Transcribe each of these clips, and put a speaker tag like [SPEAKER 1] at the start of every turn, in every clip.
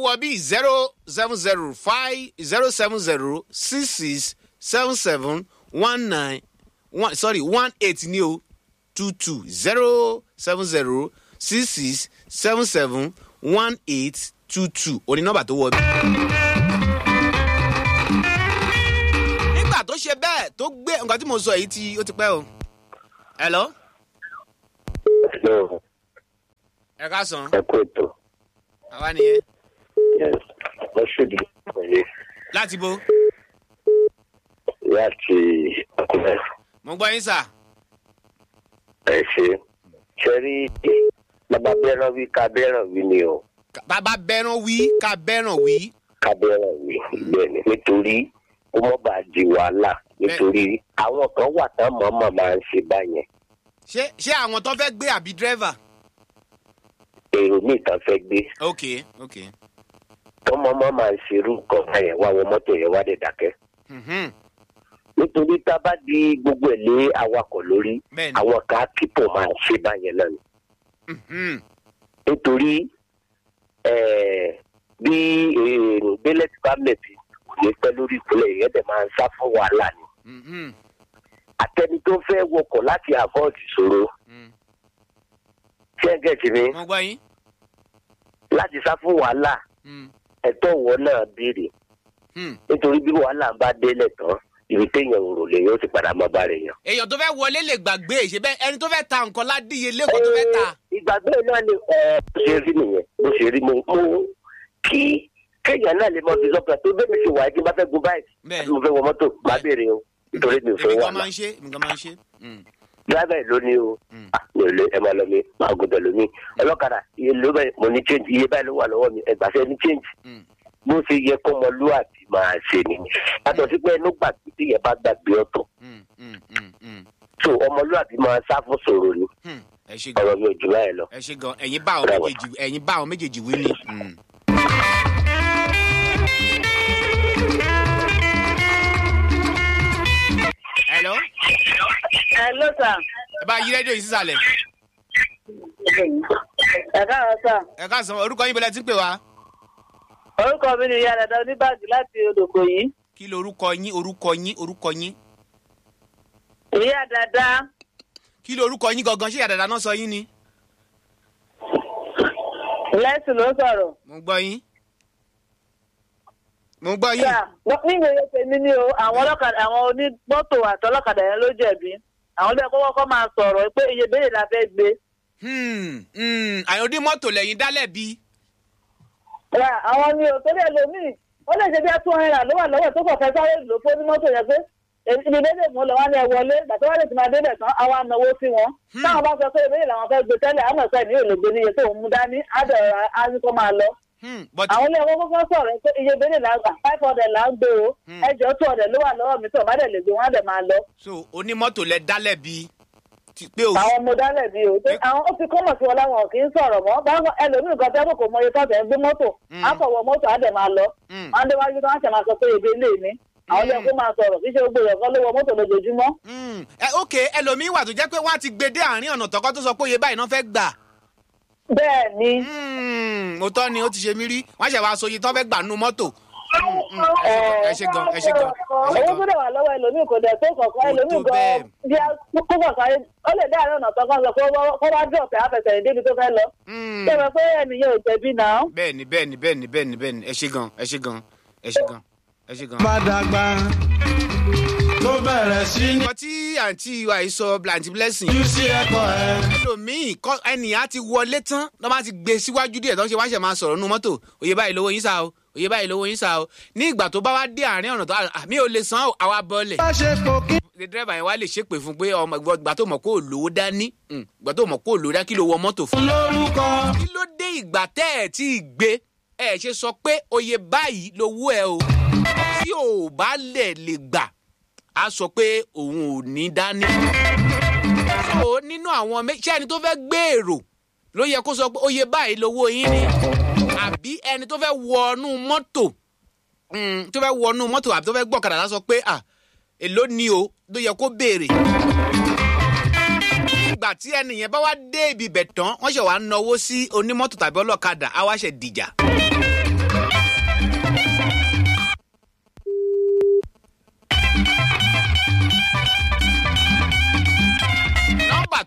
[SPEAKER 1] wọ bí zero seven zero five zero seven zero six six seven seven one nine one sorry one eight ní o two two zero seven zero six six seven seven one eight two two òní nọ́mbà tó wọ bí. nígbà tó ṣe bẹ́ẹ̀ tó gbé nǹkan tí mo sọ yìí ti ó ti pẹ́ o. hello
[SPEAKER 2] Hello,
[SPEAKER 1] ẹ ká sàn
[SPEAKER 2] ẹ kú ètò.
[SPEAKER 1] àwa nìyẹn
[SPEAKER 2] Yes, wọ́n ṣèdí pẹ̀lú
[SPEAKER 1] láti bo
[SPEAKER 2] láti Àkúrẹ́.
[SPEAKER 1] mo gbọ́ yín sà.
[SPEAKER 2] Ẹ ṣe. Ṣé rí bàbá bẹ́ràn wí ká bẹ́ràn wí ni o?
[SPEAKER 1] bàbá bẹ́ràn wí ká bẹ́ràn wí.
[SPEAKER 2] Ká bẹ́ràn wí bẹ́ẹ̀ ni. Nítorí ó mọ̀ bá di wàhálà. Nítorí àwọn kan wà tán mọ̀ọ́mọ̀ máa ń ṣe báyẹn.
[SPEAKER 1] ṣé ṣé àwọn tó fẹ́ gbé àbí dírẹ́fà.
[SPEAKER 2] Èrò míì kan fẹ́ gbé.
[SPEAKER 1] ok ok.
[SPEAKER 2] Tọ́mọ́mọ́ máa ń ṣerú nǹkan báyẹn wá wọ mọ́tò yẹn wá dé dákẹ́.
[SPEAKER 1] Mhm.
[SPEAKER 2] Nítorí tá a bá di gbogbo ẹ̀ lé awakọ̀ lórí,
[SPEAKER 1] bẹ́ẹ̀ni.
[SPEAKER 2] àwọn kan á kíkọ̀ máa ṣe báyẹn náà ni.
[SPEAKER 1] Mhm.
[SPEAKER 2] nítorí eh, bí bílẹ̀ tí bá mẹ̀tì kò ní pẹ́ lórí ìpínlẹ̀ yẹn dẹ̀ máa ń sá fún wàhálà ni.
[SPEAKER 1] Mhm.
[SPEAKER 2] àtẹni tó fẹ́ wọkọ̀ láti avoid ìṣòro
[SPEAKER 1] Mhm.
[SPEAKER 2] ṣé ẹ gẹ̀ẹ́sì mi
[SPEAKER 1] mo gbọ́ yín.
[SPEAKER 2] láti sá fún wàhálà
[SPEAKER 1] Mhm.
[SPEAKER 2] ẹ̀tọ́ wọ náà béèrè
[SPEAKER 1] Mhm.
[SPEAKER 2] nítorí bí wàhálà ń bá délẹ̀ tán ibi téèyàn ò rò lè yóò ti padà máa bá rẹ̀ yàn.
[SPEAKER 1] èèyàn tó fẹ́ wọlé lè gbàgbé ṣe bẹ́ẹ̀ ẹni tó fẹ́ ta nǹkan ládìyẹ lẹ́kọ̀ọ́ tó fẹ́ ta.
[SPEAKER 2] ìgbàgbé náà ni ẹ bó ṣe rí nìyẹn bó ṣe rí mo mo kí kéèyàn náà lè mọ fi sọ́kàn tó bẹ́ẹ̀ mi ṣe wà kí n bá fẹ́ gun báyìí
[SPEAKER 1] Bẹ́ẹ̀.
[SPEAKER 2] àti mo fẹ́ wọ mọ́tò má béèrè o nítorí mi ò fẹ́
[SPEAKER 1] èmi
[SPEAKER 2] wà
[SPEAKER 1] kan máa ń ṣe èmi kan máa ń ṣe. Mhm.
[SPEAKER 2] dírábà yìí ló ní o
[SPEAKER 1] Mm.
[SPEAKER 2] Ah, mi ò lè ẹ máa lọ mi máa gòdò lómi ọlọ́kadà iye ló bẹ́ẹ̀ mo ní change iye báyìí ló wà lọ́wọ́ mi ẹgbàṣẹ́ ní change
[SPEAKER 1] Mhm.
[SPEAKER 2] bó ṣe yẹ kó ọmọlúwàbí máa ṣe ni yàtọ̀ sí pé ẹnu gbàgbé tí yẹn bá gbàgbé ọ̀tọ̀
[SPEAKER 1] Mhm. Mhm. Mhm. Mhm.
[SPEAKER 2] so ọmọlúwàbí máa sá fún sòrò ni
[SPEAKER 1] Mhm. ẹ ṣe gan
[SPEAKER 2] ọ̀rọ̀ mi ò jù báyìí lọ.
[SPEAKER 1] ẹ ṣe gan ẹ̀yin bá àwọn
[SPEAKER 2] Bravo.
[SPEAKER 1] méjèèjì ẹ̀yin bá àwọn méjèèjì wí ni. Mhm. hello
[SPEAKER 3] Hello, sir.
[SPEAKER 1] ẹ bá yí rédíò yìí sísàlẹ̀
[SPEAKER 3] Ẹ káàárọ̀ sà.
[SPEAKER 1] ẹ ká sọ orúkọ yín bọ́lá tí ń pè wá.
[SPEAKER 3] Orúkọ mi ni ìyá dada oníbàgì láti Odòkò yìí.
[SPEAKER 1] kí ló orúkọ yín orúkọ yín orúkọ yín
[SPEAKER 3] Ìyá dada
[SPEAKER 1] kí ló orúkọ yín gangan ṣé àdàdà náà sọ yín ni.
[SPEAKER 3] lẹ́sìn ló sọ̀rọ̀.
[SPEAKER 1] mo ń gbọ́ yín. mo ń gbọ́ yín.
[SPEAKER 3] Sà, wọ́n- ní ìwé tèmi ni o, àwọn ọlọ́kadà àwọn onímọ́tò àtọlọ́kadà yẹn ló jẹ̀bi. Àwọn ọdẹ kọ́kọ́ kọ́ máa sọ̀rọ̀ pé iye béèrè la fẹ́ gbé.
[SPEAKER 1] Hmm, hmm, àwọn onímọ́tò lẹ́yìn dálẹ̀ bí.
[SPEAKER 3] Rà àwọn ni ò tó lè lo míì. Ó lè ṣe bí two hundred ló wà lọ́wọ́ tó kọ̀ fẹ́ sáré lò fún onímọ́tò yẹn pé èmi ibi dédé mú lọ wá ní ẹ wọlé gbàtí wọ́n lè ti máa débẹ̀ tán àwa náwó sí wọn. Táwọn bá sọ pé ìbéèrè làwọn fẹ́ gbé tẹ́lẹ̀ àmọ̀ sẹ́ẹ̀ ní òlògbé níye tó ń mú dání á dẹ̀ á ní kó máa lọ.
[SPEAKER 1] Hmm, but
[SPEAKER 3] àwọn ilé ẹ̀kọ́ kọ́kọ́ sọ̀rọ̀ pé iye bẹ́ẹ̀ là ń gbà five hundred là ń gbé o
[SPEAKER 1] Hmm.
[SPEAKER 3] ẹjọ́ two hundred ló wà lọ́wọ́ mi tó má dẹ̀ lè gbé wọn á dẹ̀ máa lọ.
[SPEAKER 1] so onímọ́tò lẹ dálẹ̀ bí. ti pé o.
[SPEAKER 3] àwọn ọmọ dálẹ̀ bí o pé àwọn ó ti kọ́mọ̀ sí wọn láwọn kì í sọ̀rọ̀ mọ́ báwọn ẹlòmíì kan tẹ́ kò mọ iye tó tẹ̀ ń gbé mọ́tò
[SPEAKER 1] Hmm.
[SPEAKER 3] á fọwọ́ mọ́tò á dẹ̀ máa lọ.
[SPEAKER 1] Hmm,
[SPEAKER 3] wọ́n á déwájú tó wọ́n ṣe máa sọ pé ebe ilé mi àwọn ilé ẹ̀kọ́ máa sọ̀rọ̀ kí ṣe gbogbo ìyọ̀kan ló wọ mọ́tò lójoojúmọ́.
[SPEAKER 1] hmm. ẹ ok ẹlòmíín wà tó jẹ́ pé wọ́n á ti gbé dé àárín ọ̀nà tọkọ tó sọ pé iye báyìí náà fẹ́ gbà.
[SPEAKER 3] bẹ́ẹ̀ ni
[SPEAKER 1] Hmm, òótọ́ ni ó ti ṣe mí rí wọ́n ṣẹ̀ wá so iye tó fẹ́ gbà nú mọ́tò. Hmm, hmm, ẹ ṣe gan ẹ ṣe gan ẹ ṣe
[SPEAKER 3] owó
[SPEAKER 1] gan.
[SPEAKER 3] gbọ́dọ̀ wà lọ́wọ́ ẹlòmíì kò dẹ̀ tó kọ̀ọ̀kan
[SPEAKER 1] Kò
[SPEAKER 3] ẹlòmíì
[SPEAKER 1] tó bẹ́ẹ̀.
[SPEAKER 3] gan bí a kó kọ̀ọ̀kan ó lè dé àárín ọ̀nà tán kan sọ pé kó wá dúró pé àfẹsẹ̀yìn débi tó fẹ́ lọ.
[SPEAKER 1] Hmm,
[SPEAKER 3] ṣé mo pé ẹnìyẹn ò jẹ̀bi náà.
[SPEAKER 1] bẹ́ẹ̀ni bẹ́ẹ̀ni bẹ́ẹ̀ni bẹ́ẹ̀ni bẹ́ẹ̀ni ẹ ṣe gan ẹ ṣe gan ẹ ṣe gan ẹ ṣe gan.
[SPEAKER 4] bá dàgbà tó bẹ̀rẹ̀ sí ní
[SPEAKER 1] nǹkan tí àǹtí wa yìí sọ blanty blessing
[SPEAKER 4] ojú sí ẹ̀kọ́ ẹ̀.
[SPEAKER 1] ẹlòmíì kọ ẹnìyàn á ti wọlé tán lọ́ bá ti gbé síwájú díẹ̀ tó ń ṣe wáṣẹ̀ máa sọ̀rọ̀ nínú mọ́tò òye báyìí lówó yín sá o òye báyìí lówó yín sá o ní ìgbà tó bá wá dé àárín ọ̀nà tó àmì ò lè san àwa bọ́ọ̀lẹ̀
[SPEAKER 4] bá ṣe pò kí.
[SPEAKER 1] ṣe dírẹ́bà yẹn wá lè ṣépè fún pé ọmọ ìgbà tó mọ̀ kó o lówó dání mm, ìgbà tó mọ̀ kó o lówó dání kí ló wọ mọ́tò fún.
[SPEAKER 4] lórúkọ
[SPEAKER 1] kí ló dé ìgbà tẹ́ ẹ̀ tí ì gbé ẹ̀ ṣe sọ pé oye báyìí lówó ẹ o tí ò bá lẹ̀ lè gbà á sọ pé òun ò ní dání. so nínú àwọn mé- ṣé ẹni tó fẹ́ gbé èrò ló yẹ kó sọ pé oye báyìí lówó yín ni àbí ẹni tó fẹ́ wọnú mọ́tò mm, tó fẹ́ wọnú mọ́tò àbí tó fẹ́ gbọ́kadà lá sọ pé à èló ni o ló yẹ kó béèrè ìgbà tí ẹnìyẹn bá wá dé ibi ibẹ̀ tán wọ́n ṣe wàá náwó sí onímọ́tò tàbí ọlọ́kadà á wá ṣe dìjà.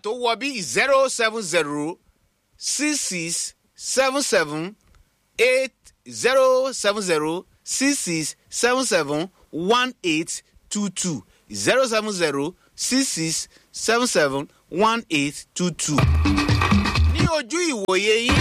[SPEAKER 1] tó wọ bí zero seven zero six six seven seven eight zero seven zero six six seven seven one eight two two zero seven zero six six seven seven one eight two two. ní ojú ìwòye yín.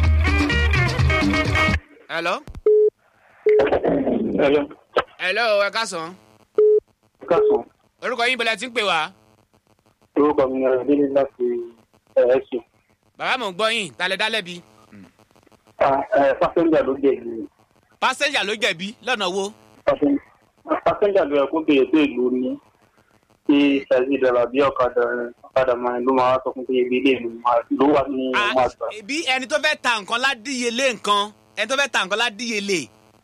[SPEAKER 1] hello.
[SPEAKER 5] Hello.
[SPEAKER 1] hello ẹ káàsán.
[SPEAKER 5] Kásán.
[SPEAKER 1] orúkọ yín bẹ̀rẹ̀ tí ń pè wá.
[SPEAKER 5] Orúkọ mi ni Adélé láti ẹ̀ẹ́sì.
[SPEAKER 1] bàbá mò ń gbọ́ yín talẹ̀ dálẹ́bi.
[SPEAKER 5] Pásẹ́ńjà ló jẹ́ ìlú.
[SPEAKER 1] pásẹ́njà ló jẹ̀bi lọ́nà wo.
[SPEAKER 5] Pásẹ́ńjà ló yẹ kó béèrè pé ìlú ni. Tí ṣáìsì dọ̀là bí ọ̀kadà ọ̀kadà máa ló máa sọ fún pé ibi ilé ìlú ló wà ní ọmọ àgbà.
[SPEAKER 1] bí ẹni tó fẹ́ ta nǹkan ládìyelé nǹkan ẹni tó fẹ́ ta nǹkan ládìyelé.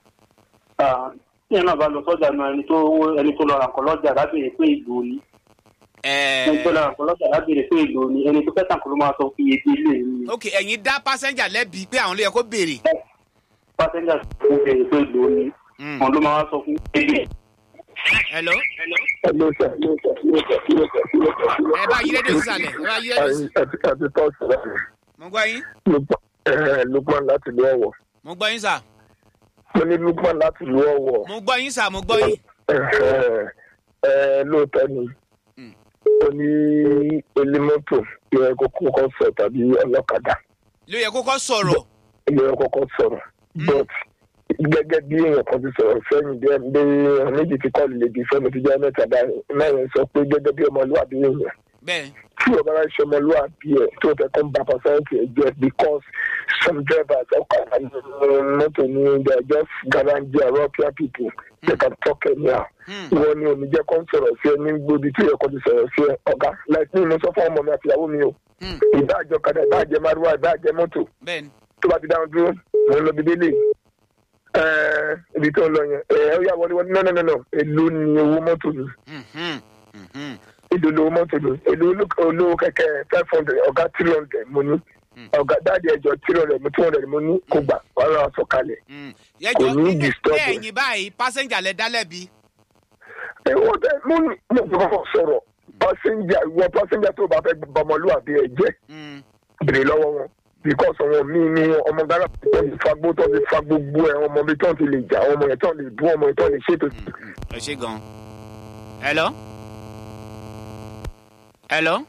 [SPEAKER 5] Tí ẹ náà bá lọ sọ́jà náà ẹni tó ẹni tó lọ ra nǹkan lọ́jà lábẹ́rẹ́ pé ìlú ni. Ẹni tó lọ ra nǹkan lọ́jà lábẹ́rẹ́ pé ìlú ni. Ẹni tó fẹ́ tàn kó ló máa sọ fún ibi ilé ìlú ni.
[SPEAKER 1] ok ẹ̀yin dá pásẹ́njà lẹ́bi pé àwọn ló yẹ kó béèrè.
[SPEAKER 5] Pásẹ́ńjà ló béèrè pé ìlú ni.
[SPEAKER 1] Mm.
[SPEAKER 5] Àwọn ló máa sọ fún ibi
[SPEAKER 1] hello.
[SPEAKER 6] Hello, sir. Hello, sir. Hello, sir. Hello, sir. Hello, sir. Hello,
[SPEAKER 1] ẹ bá yí rédíò sísàlẹ̀ ẹ bá yí rédíò sí.
[SPEAKER 6] sir. Àti àti tọ́sí láti
[SPEAKER 1] mo gbọ́ yín
[SPEAKER 6] Lukman láti ìlú Ọ̀wọ̀.
[SPEAKER 1] mo gbọ́ yín sà
[SPEAKER 6] Mo ní Lukman láti ìlú Ọ̀wọ̀.
[SPEAKER 1] mo gbọ́ yín sà mo gbọ́ yín.
[SPEAKER 6] Ẹ lóòótọ́ ni.
[SPEAKER 1] Mm.
[SPEAKER 6] Ó ní onímọ́tò ìwé kókó kan sọ tàbí ọlọ́kadà
[SPEAKER 1] ló yẹ kó kọ́ sọ̀rọ̀.
[SPEAKER 6] ìwé kókó sọ̀rọ̀. But gẹ́gẹ́ bí èèyàn kan ti sọ̀rọ̀ sẹ́yìn bí ẹni bí èèyàn méjì ti kọ́ lè di fẹ́mi tó jẹ́ mẹ́ta báyìí. Náà yẹn sọ pé gẹ́gẹ́ bí ọmọlúwàbí èèyàn.
[SPEAKER 1] bẹ́ẹ̀
[SPEAKER 6] tí o bá rà ṣe ọmọlúwàbí ẹ tó tẹ kó ń ba pàṣẹǹtì ẹ jẹ because some drivers ọkọ mọtò ní they are just garage european people they can talk anyhow
[SPEAKER 1] Hmm.
[SPEAKER 6] ìwọ ni omi jẹ kó ń sọ̀rọ̀ sí ẹ ní gbòdì tí ẹ̀kọ́ ti sọ̀rọ̀ sí ẹ ọ̀gá like mi mo sọ fún ọmọ mi àti ìyàwó mi o
[SPEAKER 1] Hmm.
[SPEAKER 6] ìbáàjọ kadà ìbáàjẹ márùwá ìbáàjẹ mọ́tò
[SPEAKER 1] bẹ́ẹ̀ ni.
[SPEAKER 6] tó bá ti dáhùn dúró mo ń lọ bí délé ẹ ibi tó ń lọ yẹn ẹ ẹ yà wọlé wọlé no no no no èlò ni owó mọ́tò mi
[SPEAKER 1] Mhm. Mhm.
[SPEAKER 6] ìlú olówó mọ́tò lò ìlú olówó kẹ̀kẹ́ five hundred ọ̀gá three hundred mo ní ọ̀gá dáàdi ẹjọ́ three hundred mo two hundred mo ní kó gbà wàá lọ́wọ́ sọ̀kalẹ̀.
[SPEAKER 1] Mm.
[SPEAKER 6] Kò
[SPEAKER 1] yẹjọ
[SPEAKER 6] ní
[SPEAKER 1] nínú
[SPEAKER 6] disturb
[SPEAKER 1] ilé
[SPEAKER 6] ẹ.
[SPEAKER 1] ẹ̀yìn báyìí pásẹ́njà lẹ dá lẹ́bi.
[SPEAKER 6] ẹ wọ́n tẹ mo ní mo fi kọ́kọ́ sọ̀rọ̀ pásẹ́njà ìwọ pásẹ́njà tó bá fẹ́ bọmọlúwàbí ẹ jẹ́
[SPEAKER 1] Mm.
[SPEAKER 6] bèrè lọ́wọ́ wọn because àwọn míì ní ọmọ gára tó ti fa gbó tó ti fa gbogbo ẹ ọmọ mi tó ti lè jà ọmọ yẹn tó lè bú ọmọ yẹn tó lè ṣètò.
[SPEAKER 1] ẹ ṣe gan. hello. hello.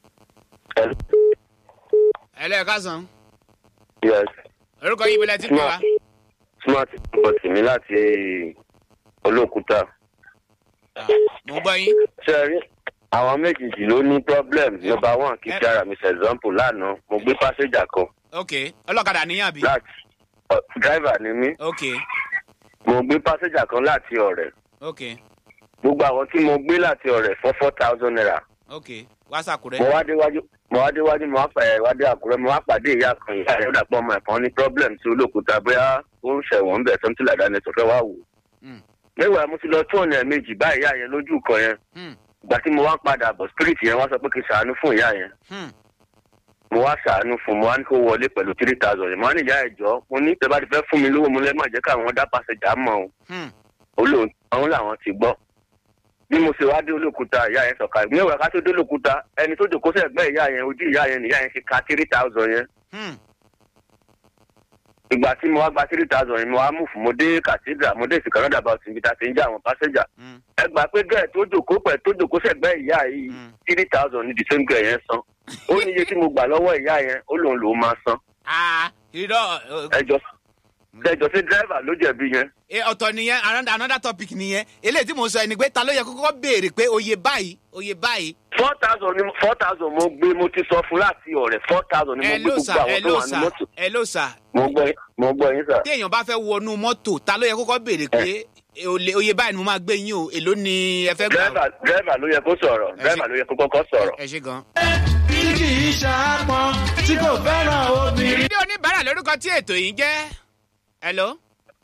[SPEAKER 1] hello ẹ káàsán.
[SPEAKER 2] yes
[SPEAKER 1] orúkọ yín bẹ̀rẹ̀ tí ń pè wá.
[SPEAKER 2] smart bọ̀tì mi láti olókùúta
[SPEAKER 1] Ah, mo gbọ́ yín.
[SPEAKER 2] ṣe rí àwọn méjèèjì ló ní problem number one kí kí ara mi ṣe example lánàá mo gbé pásẹ́jà kan
[SPEAKER 1] ok ọlọ́kadà níyàn bí.
[SPEAKER 2] láti ọ, driver ni mí
[SPEAKER 1] ok
[SPEAKER 2] mo gbé pásẹ́jà kan láti ọ̀rẹ́
[SPEAKER 1] ok
[SPEAKER 2] gbogbo àwọn tí mo gbé láti ọ̀rẹ́ fún four thousand naira
[SPEAKER 1] ok wá sàkúrẹ́.
[SPEAKER 2] mo wá déwájú mo wá déwájú mo wá pàdé ìwádìí àkúrẹ́ mo wá pàdé ìyá kan ìyá rẹ̀ ó dàpọ̀ ọmọ ẹ̀fọn ní problem tí olókùúta bóyá ó ń ṣẹ̀wọ̀n bẹ̀ something like that ni tó fẹ́ wá wò.
[SPEAKER 1] Mm.
[SPEAKER 2] mẹ́wàá mo ti lọ tó ọ̀nà méjì bá ìyá yẹn lójú kan yẹn
[SPEAKER 1] Hmm.
[SPEAKER 2] ìgbà tí mo wá padà bọ̀ spirit yẹn wá sọ pé kí n ṣàánú fún ìyá yẹn
[SPEAKER 1] Hmm.
[SPEAKER 2] mo wá ṣàánú fún mo wá ní kó wọlé pẹ̀lú three thousand yẹn mo wá ní ìyá ẹ̀jọ́ mo ní tẹ́ bá ti fẹ́ fún mi lówó mo lẹ́ má jẹ́ káwọn dá pàṣẹjà mọ́ o
[SPEAKER 1] Hmm.
[SPEAKER 2] olóhùn àwọn làwọn ti gbọ́ bí mo ṣe wá dé olókùúta ìyá yẹn sọ̀ka mẹ́wàá ká tó dé olókùúta ẹni tó jòkó sẹ́gbẹ́ ìyá yẹn ojú ìyá yẹn nìyá yẹn ṣe ka three thousand yẹn
[SPEAKER 1] Hmm.
[SPEAKER 2] ìgbà tí mo wá gba three thousand yẹn mo wá mú fún mo dé cathedral mo dé ìsìnkà lọ́dà bá ti ń bi ta ti ń já àwọn pásẹ́jà
[SPEAKER 1] Hmm.
[SPEAKER 2] ẹ gbà pé gẹ́ẹ̀ tó jòkó pẹ̀ tó jòkó sẹ́gbẹ́ ìyá yìí
[SPEAKER 1] Mm.
[SPEAKER 2] three thousand ní the same girl yẹn san ó ní iye tí mo gbà lọ́wọ́ ìyá yẹn ó lòun lòun máa san
[SPEAKER 1] ah irọ́
[SPEAKER 2] ẹjọ́ ẹjọ́ sí dírẹ́fà ló jẹ̀bi yẹn
[SPEAKER 1] ẹ ọ̀tọ̀ nìyẹn another- another topic nìyẹn eléyìí tí mo sọ ẹni pé ta ló yẹ kó kọ́kọ́ béèrè pé oye báyìí oye báyìí.
[SPEAKER 2] four thousand ni four thousand mo gbé mo ti sọ fún láti ọ̀rẹ́ four thousand ni mo
[SPEAKER 1] ẹ
[SPEAKER 2] gbé
[SPEAKER 1] ló
[SPEAKER 2] gbogbo
[SPEAKER 1] sà
[SPEAKER 2] àwọn
[SPEAKER 1] ẹ
[SPEAKER 2] tó
[SPEAKER 1] ló
[SPEAKER 2] wà ní
[SPEAKER 1] sà
[SPEAKER 2] mọ́tò
[SPEAKER 1] ẹ ló sà
[SPEAKER 2] mo gbọ́ yín- mo gbọ́ yín sà.
[SPEAKER 1] tí èèyàn bá fẹ́ wọnú mọ́tò ta ló yẹ kó kọ́kọ́ béèrè pé olè- oye báyìí ni mo máa gbé yín o èló ni ẹ fẹ́ gbà.
[SPEAKER 2] dírẹ́fà dírẹ́fà ló yẹ kó sọ̀rọ̀
[SPEAKER 1] Ẹ ṣe-
[SPEAKER 2] dírẹ́fà ló yẹ kó kọ́kọ́ sọ̀rọ̀.
[SPEAKER 1] ẹ ṣe gan.
[SPEAKER 4] tí kì í ṣàápọn tí kò fẹ́ràn obìnrin.
[SPEAKER 1] ìdí oníbàárà lórúkọ tí ètò yìí jẹ́. hello.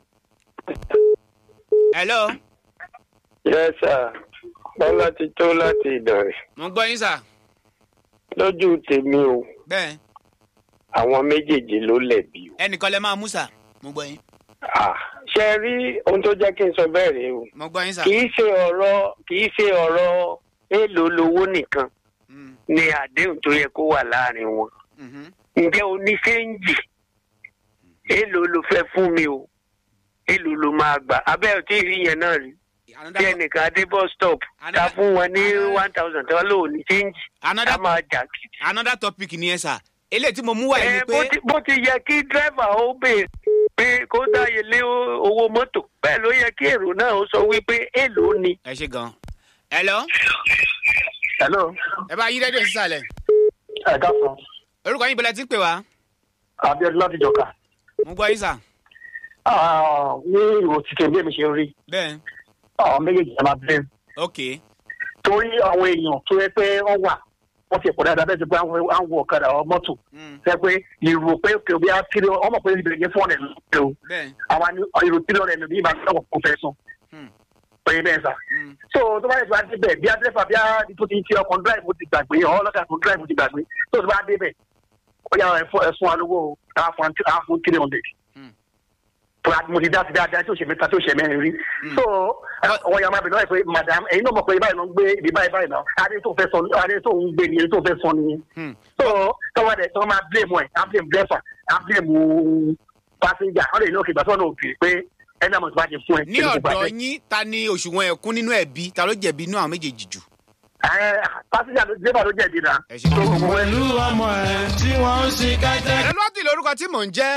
[SPEAKER 1] hello.
[SPEAKER 6] yes sir bọ́lá ti tó láti ìdọ̀rẹ̀
[SPEAKER 1] mo gbọ́ yín sà.
[SPEAKER 6] lójú tèmi o
[SPEAKER 1] bẹ́ẹ̀
[SPEAKER 6] àwọn méjèèjì ló lẹ̀bi o.
[SPEAKER 1] ẹnìkan lẹ máa mú sà. mo gbọ́ yín.
[SPEAKER 6] Ah, ṣe rí ohun tó jẹ́ kí n sọ bẹ́ẹ̀ rèé o
[SPEAKER 1] mo gbọ́ yín sà.
[SPEAKER 6] kì í ṣe ọ̀rọ̀ kì í ṣe ọ̀rọ̀ èèlò lowó nìkan
[SPEAKER 1] Mm.
[SPEAKER 7] ni àdéhùn tó yẹ kó wà láàrin wọn
[SPEAKER 1] Mhm.
[SPEAKER 7] ǹjẹ́ o ní ṣéǹjì èèlò ló fẹ́ fún mi o èèlò ló máa gbà abẹ́ ò tí ì rí yẹn náà rí tí
[SPEAKER 1] Another,
[SPEAKER 7] ẹnìkan dé bus stop ká
[SPEAKER 1] Another-
[SPEAKER 7] fún wọn ní
[SPEAKER 1] Another-
[SPEAKER 7] one thousand tó lò ní ṣéǹjì ká
[SPEAKER 1] another,
[SPEAKER 7] máa jà kìtì.
[SPEAKER 1] another topic ni ẹ sà eléyìí tí mo mú wá yìí ni
[SPEAKER 7] Ẹ, bó
[SPEAKER 1] pé
[SPEAKER 7] ti- bó ti yẹ kí dírẹ́fà ó béèrè pé kó dáyé lé o- owó mọ́tò bẹ́ẹ̀ ló yẹ kí èrò náà ó sọ wípé èèlò ni.
[SPEAKER 1] ẹ ṣe gan. hello
[SPEAKER 5] hello
[SPEAKER 1] ẹ bá yí rédíò sísàlẹ̀
[SPEAKER 5] ẹ káàsán
[SPEAKER 1] orúkọ yín bẹ̀rẹ̀ tí ń pè wá
[SPEAKER 5] abiodun láti jọka
[SPEAKER 1] mo gbọ́ yín sà.
[SPEAKER 5] ní ìwò títẹ bí èmi ṣe ń rí
[SPEAKER 1] bẹ́ẹ̀
[SPEAKER 5] àwọn méjèèjì ẹ máa bẹ́ẹ̀
[SPEAKER 1] ok
[SPEAKER 5] torí àwọn èèyàn tó yẹ pé wọ́n wà wọ́n ti pọ̀ dáadáa bẹ́ẹ̀ ti pé àwọn àwọn ọ̀kadà ọ mọ́tò
[SPEAKER 1] Mm,
[SPEAKER 5] ṣe pé ìrò pé kò bí a kiri ọmọ pé ìbẹ̀rẹ̀ yẹn fún ọ̀nà ìlú o
[SPEAKER 1] bẹ́ẹ̀
[SPEAKER 5] àwa ni ìrò kiri ọ̀nà ìlú bí ìbá lọ́wọ́ kò fẹ́ sùn
[SPEAKER 1] Hmm.
[SPEAKER 5] oye bẹ́ẹ̀ sà
[SPEAKER 1] Mm,
[SPEAKER 5] so tó bá yẹ kó a dé bẹ̀ bí a dẹ́fà bí a tó ti ti ọkọ̀ drive mo ti gbàgbé ọ̀ ọlọ́kà tó drive mo ti gbàgbé so tó bá dé bẹ̀ ó yà ẹ̀fún wa lówó àwọn fún three hundred
[SPEAKER 1] Hmm.
[SPEAKER 5] tó a mo ti dá sí dáadáa tí ó ṣe mẹ́ta tí ó ṣe mẹ́rin rí so ọwọ́ yà máa bẹ̀ lọ́wọ́ pé madam ẹ̀yin náà mọ̀ pé báyìí ló ń gbé ibi báyìí báyìí náà adé tó fẹ́ sọ adé tó ń gbé ni adé tó fẹ́ sọ nìyẹn
[SPEAKER 1] hmm.
[SPEAKER 5] so tọ́wọ́ dẹ̀ tọ́ máa blame ẹ̀ á blame driver á blame passenger wọ́n lè ní òkè ìgbàsọ́ náà òkè pé ẹni àmọ̀ tó bá ti fún ẹ.
[SPEAKER 1] ní ọ̀dọ̀ yín ta ni òṣùwọ̀n ẹ̀kún nínú ẹ̀bí ta ló jẹ̀bi inú àwọn méjèèjì jù.
[SPEAKER 5] ẹ passenger ló driver ló jẹ̀bi náà.
[SPEAKER 1] ẹ ṣe gan.
[SPEAKER 4] pẹ̀lú ọmọ ẹ̀ tí wọ́n ń ṣe kẹ́tẹ́.
[SPEAKER 1] ẹlọ́tì lórúkọ tí mò ń jẹ́.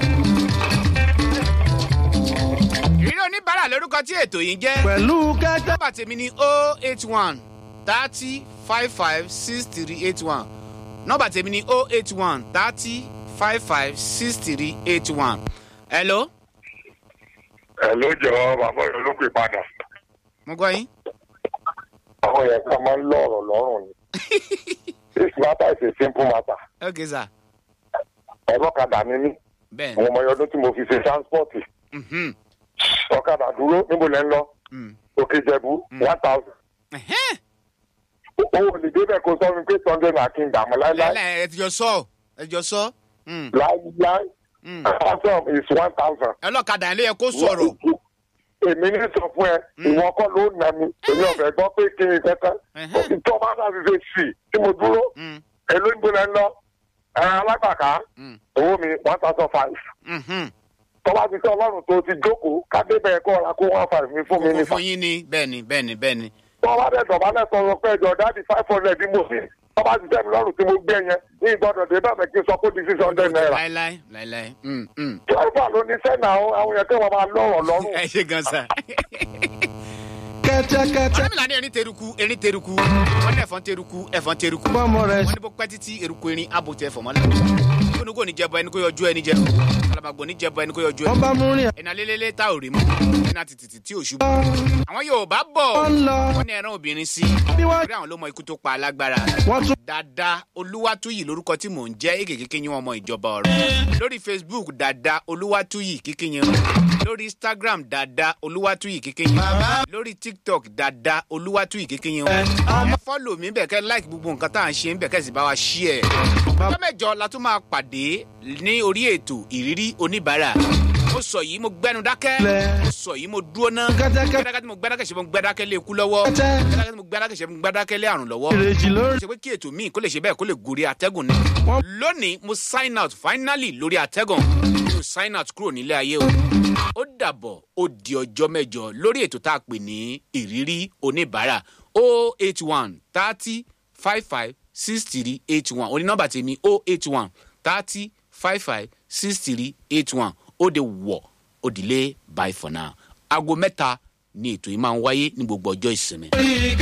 [SPEAKER 1] ìrírí oníbàárà lórúkọ tí ètò yìí ń jẹ́.
[SPEAKER 4] pẹ̀lú kẹ́tẹ́.
[SPEAKER 1] nọ́mbà tèmi ni o eight one thirty five five six three eight one nọ́mbà tèmi ni o eight one thirty five five six three eight one. hello
[SPEAKER 6] ẹ ló jọ bàbá rẹ ló pè padà
[SPEAKER 1] mo gbọ́ yín.
[SPEAKER 6] àwọn yẹn kan máa ń lọrọ lọrùn ni this matter is a simple matter
[SPEAKER 1] ok sir
[SPEAKER 6] ọlọ́kadà ni mí
[SPEAKER 1] bẹ́ẹ̀
[SPEAKER 6] àwọn ọmọ ọdún tí mo fi ṣe transport
[SPEAKER 1] mhm,
[SPEAKER 6] ọ̀kadà dúró níbo lẹ́ ń lọ
[SPEAKER 1] mm.
[SPEAKER 6] òkè jẹ̀bú one thousand
[SPEAKER 1] Ẹ̀hẹ́n.
[SPEAKER 6] owó lè débẹ̀ kó sọ mi pé sunday na kí n dààmú láíláí
[SPEAKER 1] lẹ́lẹ̀ ẹ ti jọ sọ ẹ jọ sọ. Mm,
[SPEAKER 6] láíláí
[SPEAKER 1] mm.
[SPEAKER 6] ransom is one thousand.
[SPEAKER 1] ọlọ́kadà yẹn ló yẹ kó sọ̀rọ̀.
[SPEAKER 6] èmi ní sọ fún ẹ ìwọ kọ́ ló nà mí èmi ọ̀fẹ́ gbọ́ pé kí n kẹ́kẹ́
[SPEAKER 1] Ẹ̀hẹ́n.
[SPEAKER 6] tó bá dà sí ṣe sí tí mo dúró
[SPEAKER 1] Mm,
[SPEAKER 6] èló ń gbóná lọ ẹ alágbàká
[SPEAKER 1] mm,
[SPEAKER 6] owó mi one thousand five
[SPEAKER 1] mhm.
[SPEAKER 6] tọ́ba ti sọ ọlọ́run tó ti jókòó kádébẹ̀ kọ́ ọ̀la kó one five mi fún mi
[SPEAKER 1] kókó
[SPEAKER 6] nífa
[SPEAKER 1] fún yín ni bẹ́ẹ̀ ni bẹ́ẹ̀ ni bẹ́ẹ̀ ni.
[SPEAKER 6] tọ́ba dẹ̀ dọ̀bálẹ̀ sọ̀rọ̀ pé ẹjọ́ dáàdi five hundred bí mo fi tọ́ba ti tẹ̀mí lọ́rùn tí mo gbé yẹn ní ìgbọ́dọ̀ dé bẹ́ẹ̀ kí n sọ pé di six hundred naira
[SPEAKER 1] láíláí láíláí. Mm, mm.
[SPEAKER 6] dírẹ́fà ló ní sẹ́nà àwọn yẹn kí wọ́n máa lọ́rọ̀ lọ́rùn
[SPEAKER 1] ẹ ṣe gan sa.
[SPEAKER 4] kẹ́tẹ́kẹ́tẹ́.
[SPEAKER 1] ọ̀rẹ́mìlá ní erin teruku erin teruku wọ́n ní ẹ̀fọn teruku ẹ̀fọn teruku.
[SPEAKER 4] bọ́mọ rẹ̀
[SPEAKER 1] wọ́n ní bó pẹ́ títí eruku erin abo tẹ fọ̀mọ́ la. kónúkó ní jẹbọ ẹni kó yọjú ẹni jẹ. alamagbò ní jẹbọ ẹni kó yọjú
[SPEAKER 4] wọ́n
[SPEAKER 1] ẹni.
[SPEAKER 4] bá mú rìn
[SPEAKER 1] ẹ̀nà lélẹ́lẹ́ tá ò rí mú. ẹ̀nà tìtìtì tí ò ṣubú. àwọn yorùbá bọ̀
[SPEAKER 4] wọ́n lọ
[SPEAKER 1] wọ́n ní ẹran obìnrin sí.
[SPEAKER 4] bí wọ́n
[SPEAKER 1] orí àwọn ló mọ ikú tó pa alágbára.
[SPEAKER 4] wọ́n tún
[SPEAKER 1] dada olúwatúyì lórúkọ tí mò ń jẹ́ èkè kékeré yín ọmọ ìjọba ọ̀rọ̀ lórí facebook dada olúwatúyì kékeré yín lórí instagram dada olúwatúyì kékeré yín lórí tiktok dada olúwatúyì kékeré yín ẹ fọ́lọ̀ mi bẹ̀ kẹ́ like gbogbo nǹkan tá à ń ṣe ń bẹ̀ kẹ́ sì bá wa ṣí ẹ̀. ọjọ́ mẹ́jọ la tún máa pàdé ní orí ètò ìrírí oníbàárà mo sọ yìí mo gbẹnu dákẹ́ mo sọ yìí mo dúró ná
[SPEAKER 4] kẹ́tẹ́kẹ́tẹ́
[SPEAKER 1] gbẹdákẹ́ tí mo gbẹdákẹ́ ṣe mo gbẹdákẹ́ lé ikú lọ́wọ́
[SPEAKER 4] Kẹ́tẹ́.
[SPEAKER 1] gbẹdákẹ́ tí mo gbẹdákẹ́ ṣe mo gbẹdákẹ́ lé àrùn lọ́wọ́
[SPEAKER 4] ìrèjì lórí.
[SPEAKER 1] ṣe pé kí ètò míì kó lè ṣe bẹ́ẹ̀ kó lè gorí atẹ́gùn ni.
[SPEAKER 4] Wọ́n-
[SPEAKER 1] lónìí mo sign out finally lórí atẹ́gùn mo sign out kúrò nílé ayé o. ó dàbọ̀ ó di ọjọ́ mẹ́jọ lórí ètò tá a pè ní ìrírí oníbàárà o eight one thirty five five six three eight one oní nọ́mbà tèmi o eight one thirty five five six three eight one ó de wọ̀ ó dilé bye for now. aago mẹ́ta ni ètò yìí máa ń wáyé ní gbogbo ọjọ́ ìsinmi.